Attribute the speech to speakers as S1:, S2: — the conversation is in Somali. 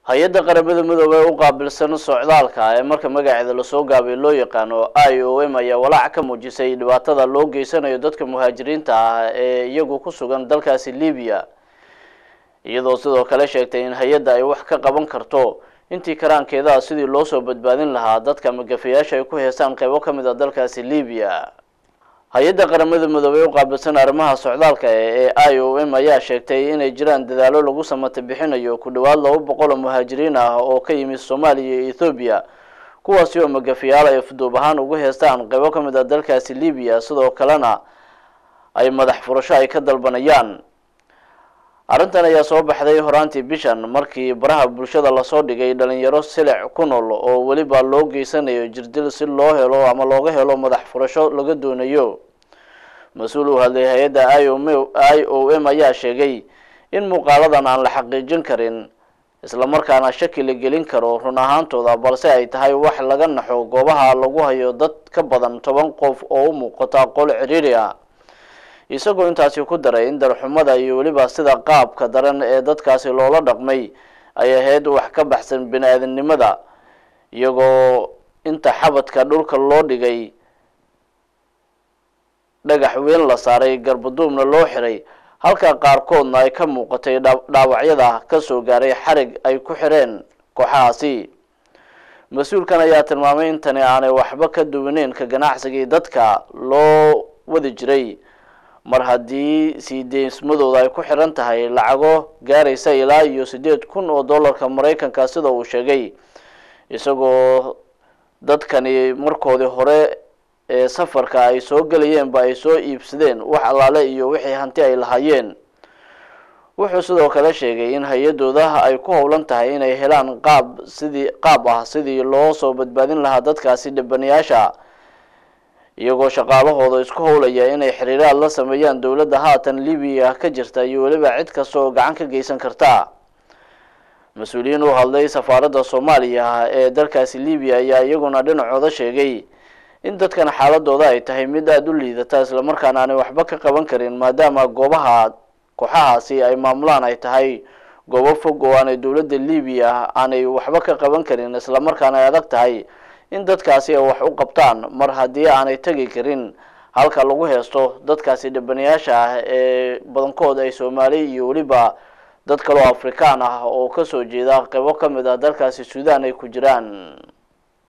S1: hay-adda qaramada midoobey u qaabilsan socdaalka ee marka magaceeda lasoo gaabay loo yaqaano i o m ayaa walaac ka muujisay dhibaatada loo geysanayo dadka muhaajiriinta ah ee iyagu ku sugan dalkaasi libiya iyadoo sidoo kale sheegtay in hay-adda ay wax ka qaban karto intii karaankeeda sidii loo soo badbaadin lahaa dadka magafayaasha ay ku heestaan qeybo ka mid a dalkaasi libiya hay-adda qaramada midoobey u qaabilsan arrimaha socdaalka ee i o m ayaa sheegtay inay jiraan dadaalo lagu samata bixinayo ku dhowaad laba boqol oo muhaajiriin ah oo ka yimid soomaaliya iyo ethoobiya kuwaasi oo magafayaal ay fuduub ahaan ugu heestaan qeybo ka mid a dalkaasi libiya sidoo kalena ay madax furasho ay ka dalbanayaan arrintan ayaa soo baxday horaantii bishan markii baraha bulshada lasoo dhigay dhalinyaro silec ku nool oo weliba loo geysanayo jirdil si loo helo ama looga helo madax furasho laga doonayo mas-uul u hadlay hay-adda i o m i o m ayaa sheegay in muuqaaladan aan la xaqiijin karin islamarkaana shaki la gelin karo run ahaantooda balse ay tahay wax laga naxo goobaha lagu hayo dad ka badan toban qof oo u muuqata qol ciriiri ah isagoo intaasi ku daray in darxumada iyo weliba sida qaabka daran ee dadkaasi loola dhaqmay ay ahayd wax ka baxsan bini aadamnimada iyagoo inta xabadka dhulka loo dhigay dhagax weyn la saaray garbaduubna loo xiray halka qaarkoodna ay ka muuqatay dhaawacyada kasoo gaaray xarig ay ku xireen kooxahaasi mas-uulkan ayaa tilmaamay in tani aanay waxba ka duwaneyn ka ganacsigii dadka loo wadi jiray mar haddii sii deysmadooda ay ku xiran tahay lacago gaaraysa ilaa iyo siddeed kun oo dollarka maraykanka sida uu sheegay isagoo dadkani markoodii hore ee safarka ay soo gelayeenba ay soo iibsadeen wax allaale iyo wixii hanti ay lahaayeen wuxuu sidoo kale sheegay in hay-adooda ay ku howlan tahay inay helaan qaab sidii qaab ah sidii loo soo badbaadin lahaa dadkaasi dhibanayaasha iyagoo shaqaalahooda isku howlaya inay xiriiraad la sameeyaan dowladda haatan libiya ka jirta iyo weliba cid kasta oo gacan ka geysan karta mas-uuliyiin u hadlay safaaradda soomaaliya ee dalkaasi libiya ayaa iyaguna dhinacooda sheegay in dadkan xaaladooda ay tahay mid aada u liidata islamarkaana aanay waxba ka qaban karin maadaama goobaha kooxahaasi ay maamulaan ay tahay goobo fog oo aanay dowladda libiya aanay waxba ka qaban karin islamarkaana ay adag tahay in dadkaasi ay wax u qabtaan mar haddii aanay tegi karin halka lagu heesto dadkaasi dhibanayaasha ah ee badankood ay soomaali iyo weliba dad kaloo afrikaan ah oo kasoo jeeda qeybo ka mid ah dalkaasi suudaan ay ku jiraan